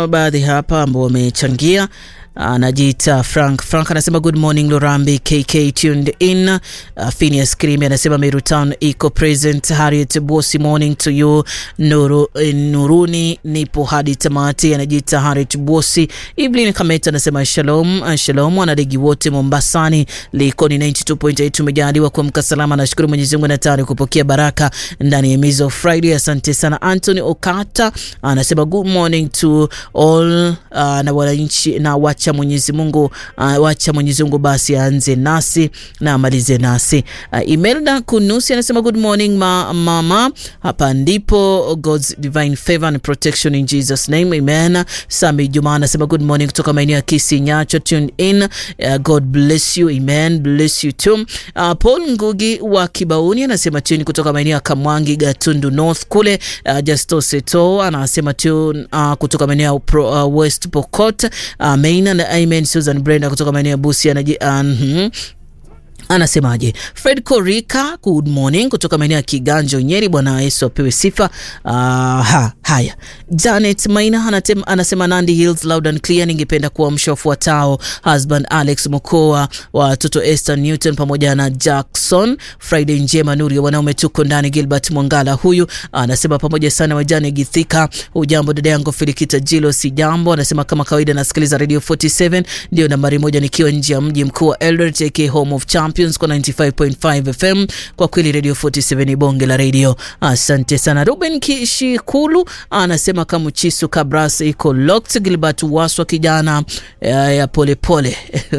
kuna baadhi hapa ambao wamechangia anajiita Frank. Frank anasema good morning Lorambi, KK tuned in. Uh, Phineas Krimi anasema Meru Town iko present. Harriet Bosi, morning to you. Nuru, eh, Nuruni nipo hadi tamati, anajiita Harriet Bosi. Evelyn Kameta anasema shalom, uh, shalom wanadegi wote Mombasani. Likoni 92.8 tumejaliwa kuamka salama, nashukuru Mwenyezi Mungu na tayari kupokea baraka ndani ya Mizo Friday. Asante sana. Anthony Okata anasema good morning to all uh, na wananchi na wacha Mwenyezi Mungu uh, wacha Mwenyezi Mungu basi aanze nasi na amalize nasi. Uh, Imelda Kunusi anasema good morning ma, mama, hapa ndipo God's divine favor and protection in Jesus name amen. Sami Juma anasema good morning kutoka maeneo ya Kisii Nyacho, tuned in. Uh, God bless you amen, bless you too. Uh, Paul Ngugi wa Kibauni anasema tuni kutoka maeneo ya Kamwangi Gatundu North kule. Uh, Justo Seto anasema tune uh, kutoka maeneo ya Pro- uh, West Pokot uh, Main and Amen. Susan Brenda kutoka maeneo ya Busia anaji uh, mhm. Anasemaje? Fred Korika, good morning kutoka maeneo ya Kiganjo Nyeri. Bwana Yesu apewe sifa. Uh, ha, haya. Janet Maina anatem, anasema Nandi Hills loud and clear. Ningependa kuamsha wafuatao: husband Alex Mokoa, watoto Esther Newton pamoja na Jackson. Friday njema, nuru ya wanaume, tuko ndani. Gilbert Mwangala huyu anasema pamoja sana wajane Githika. Ujambo dada yangu Filikita Jilo, si jambo. Anasema kama kawaida nasikiliza Radio 47 ndio nambari moja nikiwa nje ya mji mkuu wa Eldoret aka home of champions kwa 95.5 FM. Kwa kweli Radio 47 ni bonge la radio. Asante sana. Ruben Kishikulu anasema kama Chisu Kabras iko locked. Gilbert Waswa kijana ya, ya polepole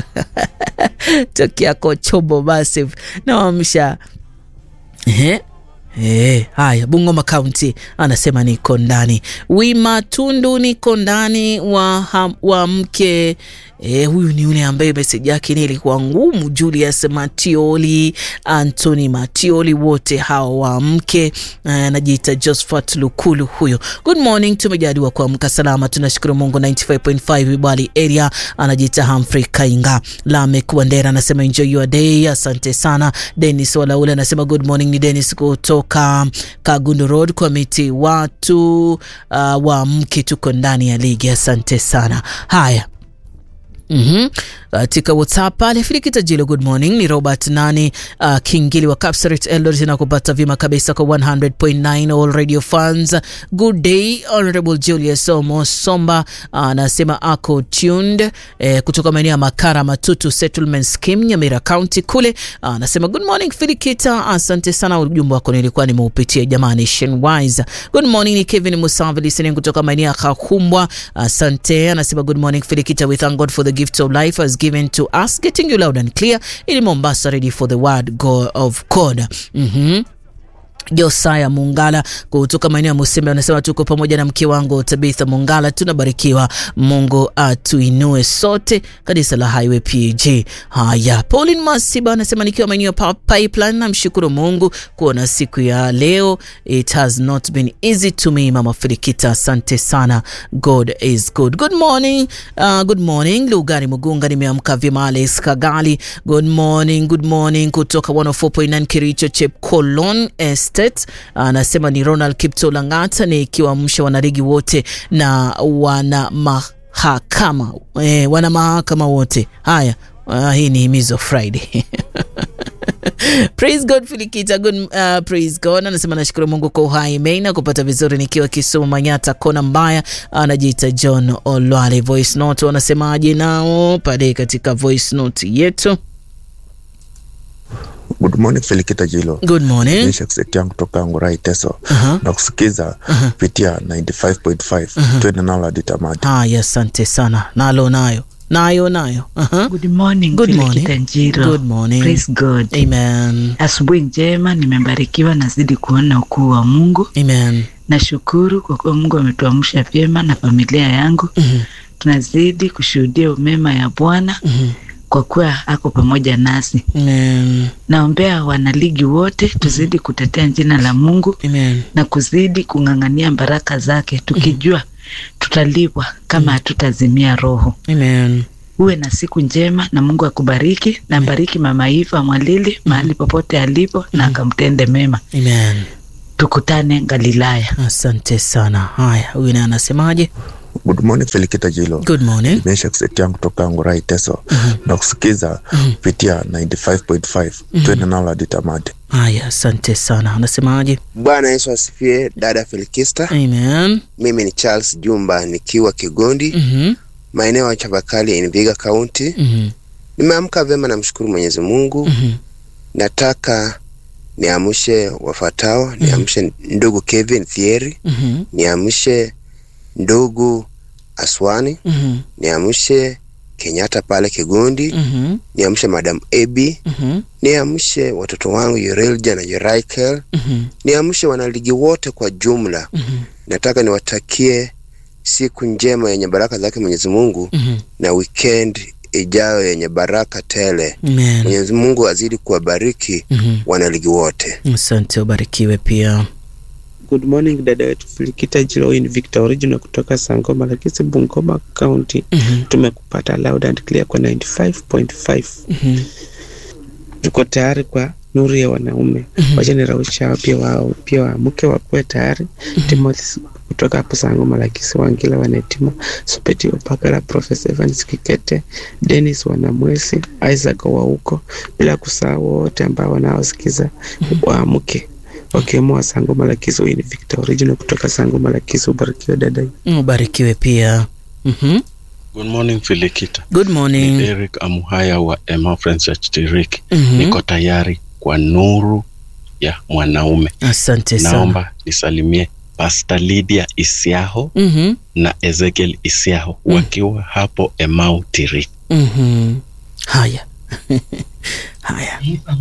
tokia Kochobo Massive nawamsha Ehe. Eh, haya Bungoma County anasema niko ndani. Wima Tundu niko ndani wa, ham- wa mke eh, huyu ni yule ambaye meseji yake ni ilikuwa ngumu. Julius Matioli, Anthony Matioli, wote hawa wa mke eh, anajiita Josephat Lukulu huyo. Good morning, tumejaliwa kuamka salama, tunashukuru Mungu. 95.5 Bali area anajiita Humphrey Kainga. Lamek Wandera anasema enjoy your day, asante sana. Dennis Walaule anasema good morning, ni Dennis kutoka Kagundu Road kwa miti watu uh, wa mke, tuko ndani ya ligi, asante sana. Haya. Mhm. Katika WhatsApp pale Filikita Jilo, good morning. Ni Robert Nani uh, Kingili wa Kapsaret Eldoret na kupata vyema kabisa kwa 100.9 all radio fans. Good day Honorable Julius Omo Somba anasema uh, ako tuned eh, kutoka maeneo ya Makara Matutu Settlement Scheme Nyamira County kule. Anasema uh, good morning Filikita, asante sana, ujumbe wako nilikuwa nimeupitia jamani. Shenwise, good morning. Ni Kevin Musavi listening kutoka maeneo ya Kakumbwa, asante. Anasema good morning Filikita, we thank God for the gift of life has given to us getting you loud and clear in Mombasa ready for the word go of God. Mhm. Josaya Mungala kutoka maeneo ya Musembe anasema tuko pamoja na mke wangu Tabitha Mungala, tunabarikiwa. Mungu atuinue sote. Kanisa la Highway PAG. Haya, Pauline Masiba anasema nikiwa maeneo ya Pa- Pipeline, namshukuru Mungu kuona siku ya leo. It has not been easy to me, Mama Filikita, asante sana. God is good. Good morning. Uh, good morning Lugari Mugunga, nimeamka vyema. Alex Kagali, good morning, good morning kutoka 104.9 Kericho Chepkolon Estate. Anasema ni Ronald Kipto Langata, nikiwaamsha wanarigi wote na wana mahakama eh, wana mahakama wote. Haya, uh, hii ni himizo Friday Praise God Filikita, good, uh, praise God. Anasema nashukuru Mungu kwa uhai meina kupata vizuri nikiwa Kisumu Manyata kona mbaya. Anajiita John Olwale. Voice note wanasemaje nao pale katika voice note yetu? Good morning Felikita Jilo. Good morning. Nisha kuseti yangu kutoka Ngurai Teso Aha. na kusikiza kupitia 95.5 twende nalo hadi tamati. Haya, asante sana. Nalo nayo nayo nayo. Aha. Good morning, Good Philip morning. Kitanjiro. Good morning. Praise God. Amen. Asubuhi njema, nimebarikiwa, nazidi kuona ukuu wa Mungu. Amen. Nashukuru kwa kuwa Mungu ametuamsha vyema na familia yangu. Mhm. Tunazidi kushuhudia umema ya Bwana Mhm. kwa kuwa ako pamoja nasi. Amen. Naombea wanaligi wote tuzidi kutetea jina la Mungu Amen. na kuzidi kung'ang'ania baraka zake, tukijua tutalipwa kama hatutazimia roho. Amen. Uwe na siku njema na Mungu akubariki na bariki Mama Iva Mwalili mahali popote alipo na akamtende mema. Amen. Tukutane Galilaya. Asante sana. Haya, huyu naye anasemaje? Good morning Felikita Jilo. Good morning. Nimesha kuseti yangu toka Ngurai Teso na kusikiza kupitia 95.5 twende nalo hadi tamati. Haya, asante sana. Anasemaje? Bwana Yesu asifiwe, dada Felikista. Amen. Mimi ni Charles Jumba nikiwa Kigondi, Mhm. maeneo ya Chavakali in Vihiga County. Mhm. Nimeamka vyema, namshukuru Mwenyezi Mungu. Mhm. Nataka niamshe wafuatao, niamshe ndugu Kevin Thieri, Mhm. niamshe ndugu Aswani, Mhm. niamshe Kenyatta pale Kigondi, Mhm. niamshe Madam Ebi, Mhm. niamshe watoto wangu Yorelja na Yoraikel, Mhm. niamshe wanaligi wote kwa jumla. Mhm. Nataka niwatakie siku njema yenye baraka zake Mwenyezi Mungu Mhm. na weekend ijayo yenye baraka tele. Amen. Mwenyezi Mungu azidi kuwabariki Mhm. wanaligi wote. Asante, ubarikiwe pia. Good morning dada wetu Filikita Jilo in Victor Original kutoka Sangoma Lakisi Bungoma County. Mhm. Tumekupata loud and clear kwa 95.5. Mhm. Tuko tayari kwa nuru ya wanaume. Wacha nirausha hao pia wao pia waamke wakuwe tayari. Timothy kutoka hapo Sangoma Lakisi Wangila Wanetima Supeti Opakala Professor Evans Kikete Dennis Wanamwesi Isaac wa huko bila kusahau wote ambao wanaosikiza waamke wakiwemo wa Sangoma Lakisi in Victor Original kutoka Sangoma Lakisi. Ubarikiwe dada. Ubarikiwe pia. Mhm. Good morning Filikita. Good Ni morning. Eric Amuhaya wa Emma Friends Church Tiriki. Mhm. Niko tayari kwa nuru ya mwanaume. Asante sana. Naomba nisalimie Pastor Lydia Isiaho Mhm. na Ezekiel Isiaho wakiwa hapo Emau Tiriki. Mhm. Haya. Haya.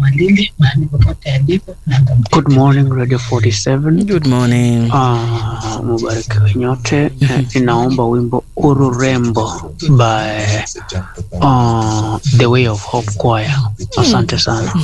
Good morning Radio 47. Good morning. Ah, mubarikiwe nyote. Eh, Ninaomba wimbo Ururembo by uh, The Way of Hope Choir. Asante sana.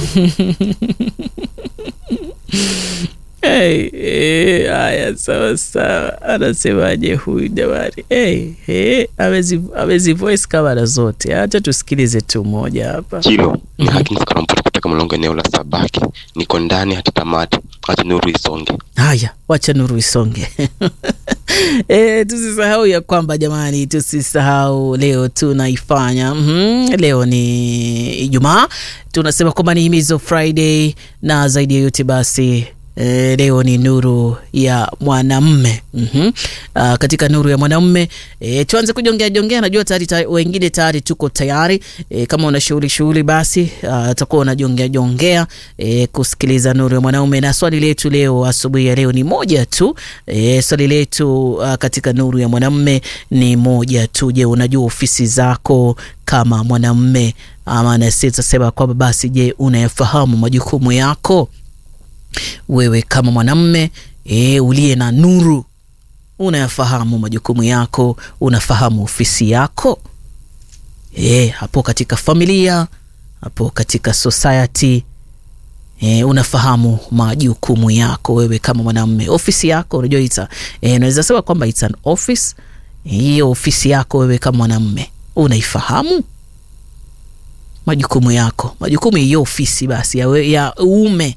Hey, hey, haya sawa sawa. Anasemaje huyu jamani? Hey, hey, amezi amezi voice kamera zote. Acha tusikilize tu moja hapa. Hilo ni Hakim Karamputi kutoka Mlongo, eneo la Sabaki. Niko ndani hadi tamati, hata nuru isonge. Haya, wacha nuru isonge. E, tusisahau ya kwamba jamani, tusisahau leo tunaifanya mm leo ni Ijumaa, tunasema kwamba ni himizo Friday, na zaidi ya yote basi E, leo ni nuru ya mwanamme mm-hmm. Uh, katika nuru ya mwanamme e, tuanze kujongea jongea. Najua tayari tayari wengine tayari tuko tayari e, kama una shughuli shughuli basi utakuwa uh, unajongea jongea e, kusikiliza nuru ya mwanaume. Na swali letu leo asubuhi ya leo ni moja tu e, swali letu uh, katika nuru ya mwanamme ni moja tu. Je, unajua ofisi zako kama mwanamme? Ama nasitasema kwamba basi, je, unayafahamu majukumu yako wewe kama mwanamme e, uliye na nuru, unayafahamu majukumu yako, unafahamu ofisi yako e, hapo katika familia, hapo katika society e, unafahamu majukumu yako wewe kama mwanamme. Ofisi yako unajua ita e, unaweza sema kwamba it's an office. Hiyo ofisi yako wewe kama mwanamme unaifahamu majukumu yako, majukumu hiyo ofisi basi ya, we, ya uume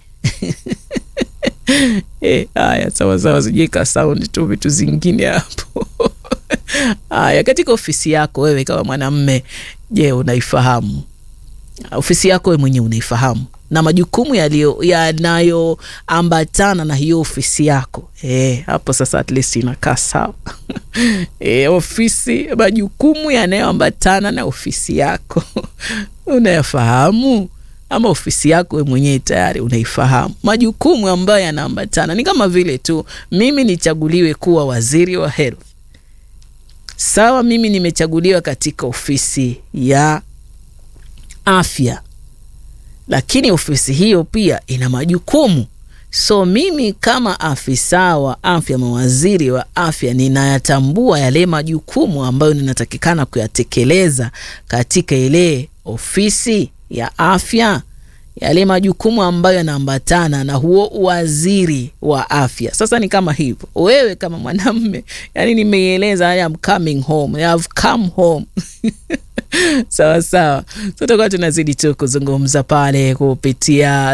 Eh, haya sawa sawa, sijika sound tu vitu zingine hapo. Haya, katika ofisi yako wewe kama mwanamme, je, unaifahamu ofisi yako wewe mwenyewe unaifahamu na majukumu yaliyo yanayoambatana na hiyo ofisi yako eh, hapo sasa at least inakaa sawa eh, ofisi, majukumu yanayoambatana na ofisi yako unayafahamu ama ofisi yako we mwenyewe tayari unaifahamu majukumu ambayo yanaambatana. Ni kama vile tu mimi nichaguliwe kuwa waziri wa health, sawa. Mimi nimechaguliwa katika ofisi ya afya, lakini ofisi hiyo pia ina majukumu. So mimi kama afisa wa afya, mawaziri wa afya, ninayatambua yale majukumu ambayo ninatakikana kuyatekeleza katika ile ofisi ya afya, yale majukumu ambayo yanaambatana na huo waziri wa afya. Sasa ni kama hivyo, wewe kama mwanamme, yani nimeieleza, I am coming home, I have come home sawa sawa, tutakuwa tunazidi tu kuzungumza pale kupitia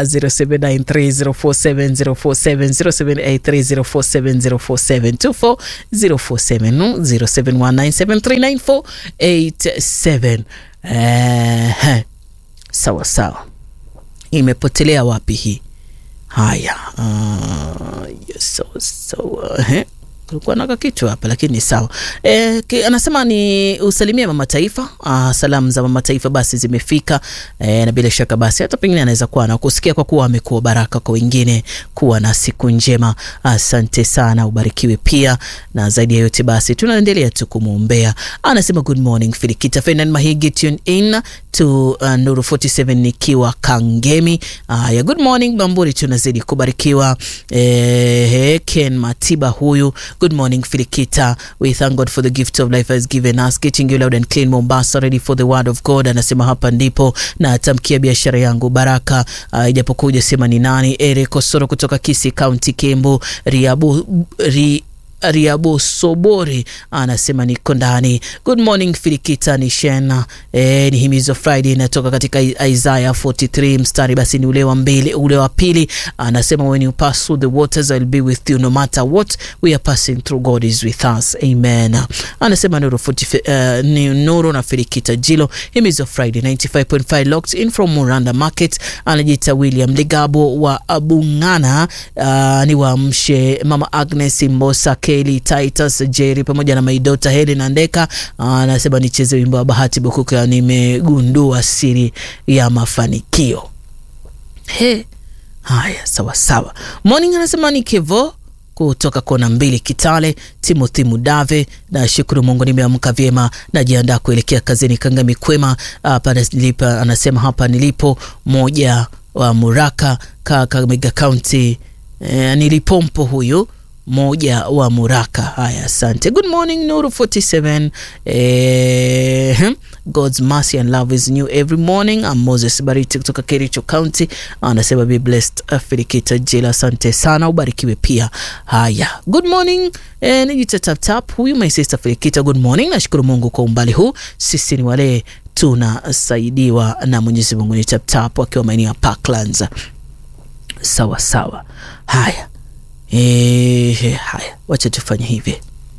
0793047047 0783047047 0719739487 eh, sawa sawa, imepotelea wapi hii? Haya, uh, yes, sawa sawa, eh kulikuwa na kitu hapa lakini sawa. E, ki, anasema ni usalimie mama taifa. Ah, salamu za mama taifa basi zimefika e, na bila shaka basi hata pengine anaweza kuwa na kusikia kwa kuwa amekuwa baraka kwa wengine. Kuwa na siku njema, asante sana, ubarikiwe pia, na zaidi ya yote basi tunaendelea tu kumwombea. Anasema good morning Filikita Ferdinand Mahigi, tune in to uh, Nuru 47 nikiwa Kangemi. Uh, ya good morning Bamburi, tunazidi kubarikiwa. Eh, Ken Matiba huyu Good morning, Filikita. We thank God for the gift of life has given us. Getting you loud and clean Mombasa, ready for the word of God. Anasema hapa ndipo na atamkia biashara yangu baraka. Uh, ijapokuwa hujasema ni nani. Eric Kosoro kutoka Kisii County, Kembu, Riabu, ri, Riabo Sobori anasema niko ndani. Good morning Filikita ni Shena. E, ni himizo Friday inatoka katika Isaiah 43 mstari basi ni ule wa mbili, ule wa pili anasema when you pass through the waters I'll be with you no matter what we are passing through God is with us. Amen. Anasema Nuru 40, uh, ni Nuru na Filikita Jilo himizo Friday 95.5 locked in from Muranda Market. Anajiita William Ligabo wa Abungana. Uh, ni waamshe Mama Agnes Mbosa Kelly Titus Jerry pamoja na maidota Helen Andeka. Anasema nicheze wimbo wa Bahati Bukuka, nimegundua siri ya mafanikio. He, haya sawa sawa. Morning anasema ni Kevo kutoka kona mbili Kitale. Timothy Mudave, na shukuru Mungu nimeamka vyema, najiandaa kuelekea kazini Kangami kwema. Hapa nilipo, anasema hapa nilipo moja wa Muraka Kakamega County. E, nilipompo huyu moja wa Muraka. Haya, asante. Good morning Nuru 47. Eh, God's mercy and love is new every morning. I'm Moses Bariti kutoka Kericho County. Anasema be blessed Filikita Jela, asante sana, ubarikiwe pia. Haya, good morning. Eh, nijita tap tap huyu my sister Filikita, good morning. Nashukuru Mungu kwa umbali huu, sisi ni wale tunasaidiwa na Mwenyezi Mungu. Ni tap tap wakiwa maeneo ya Parklands. Sawa sawa. Haya. E, haya, wacha tufanye hivi,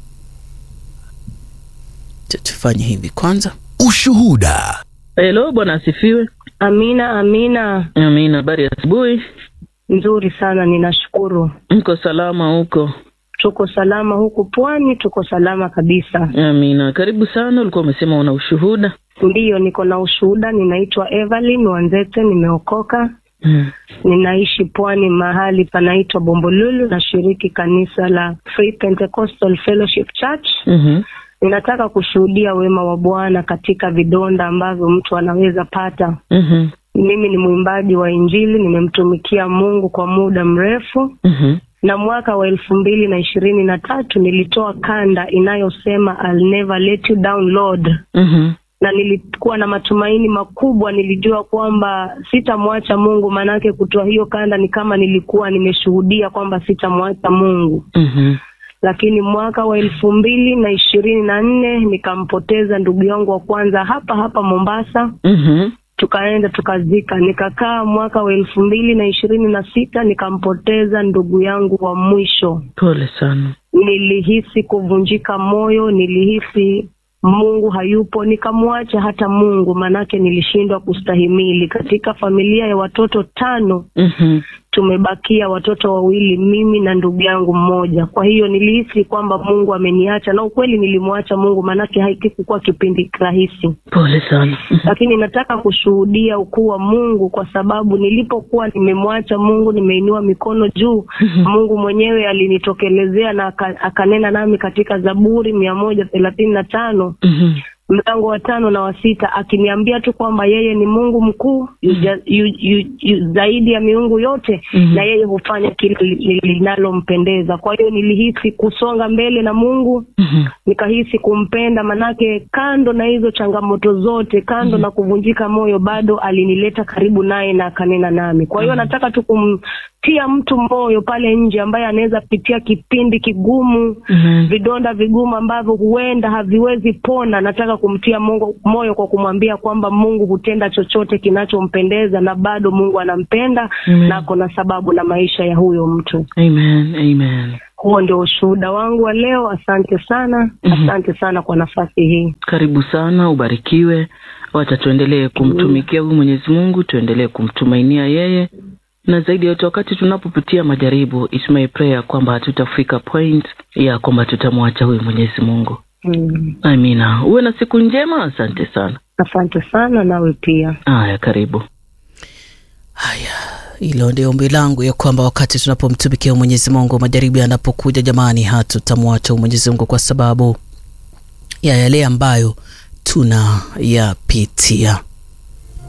tufanye hivi kwanza. Ushuhuda. Hello, bwana asifiwe. Amina, amina. Amina, habari ya asubuhi. Nzuri sana, ninashukuru. Mko salama huko? Tuko salama huku pwani, tuko salama kabisa. Amina, karibu sana. Ulikuwa umesema una ushuhuda? Ndiyo, niko na ushuhuda. Ninaitwa Evelyn Wanzete, nimeokoka Hmm. Ninaishi pwani mahali panaitwa Bombolulu, nashiriki kanisa la Free Pentecostal Fellowship Church. mm-hmm. Ninataka kushuhudia wema wa Bwana katika vidonda ambavyo mtu anaweza pata. mm-hmm. Mimi ni mwimbaji wa Injili, nimemtumikia Mungu kwa muda mrefu. mm-hmm. na mwaka wa elfu mbili na ishirini na tatu nilitoa kanda inayosema I'll never let you down Lord. mm-hmm na nilikuwa na matumaini makubwa. Nilijua kwamba sitamwacha Mungu, maanake kutoa hiyo kanda ni kama nilikuwa nimeshuhudia kwamba sitamwacha Mungu. mm-hmm. Lakini mwaka wa elfu mbili na ishirini na nne nikampoteza ndugu yangu wa kwanza hapa hapa Mombasa. mm-hmm. Tukaenda tukazika, nikakaa mwaka wa elfu mbili na ishirini na sita nikampoteza ndugu yangu wa mwisho. Pole sana. Nilihisi kuvunjika moyo, nilihisi Mungu hayupo, nikamwacha hata Mungu, manake nilishindwa kustahimili. Katika familia ya watoto tano mm-hmm. tumebakia watoto wawili, mimi na ndugu yangu mmoja. Kwa hiyo nilihisi kwamba Mungu ameniacha, na ukweli nilimwacha Mungu, manake haikikuwa kipindi rahisi. Pole sana. Lakini nataka kushuhudia ukuu wa Mungu, kwa sababu nilipokuwa nimemwacha Mungu, nimeinua mikono juu Mungu mwenyewe alinitokelezea na akanena nami katika Zaburi mia moja thelathini na tano mm-hmm. mlango wa tano na wa sita akiniambia tu kwamba yeye ni Mungu mkuu mm-hmm. yu, yu, yu, zaidi ya miungu yote mm-hmm. na yeye hufanya kile linalompendeza. Kwa hiyo nilihisi kusonga mbele na Mungu mm-hmm. nikahisi kumpenda, manake kando na hizo changamoto zote, kando mm-hmm. na kuvunjika moyo, bado alinileta karibu naye na akanena nami. Kwa hiyo mm-hmm. nataka tu kum, kumtia mtu moyo pale nje ambaye anaweza pitia kipindi kigumu Mhm. vidonda vigumu ambavyo huenda haviwezi pona. Nataka kumtia Mungu moyo kwa kumwambia kwamba Mungu hutenda chochote kinachompendeza na bado Mungu anampenda Amen. na ako na sababu na maisha ya huyo mtu. Amen. Amen. Huo ndio ushuhuda wangu wa leo. Asante sana, Mhm. asante sana kwa nafasi hii. Karibu sana, ubarikiwe. Wacha tuendelee kumtumikia huyu Mwenyezi Mungu, tuendelee kumtumainia yeye, na zaidi ya yote, wakati tunapopitia majaribu, it's my prayer kwamba hatutafika point ya kwamba tutamwacha huyu Mwenyezi Mungu. Mm. Amina. Uwe na siku njema. Asante sana. Asante sana, nawe pia. Haya, karibu. Haya, hilo ndio ombi langu ya kwamba wakati tunapomtumikia Mwenyezi Mungu, majaribu yanapokuja, jamani, hatutamwacha Mwenyezi Mungu kwa sababu ya yale ambayo tunayapitia.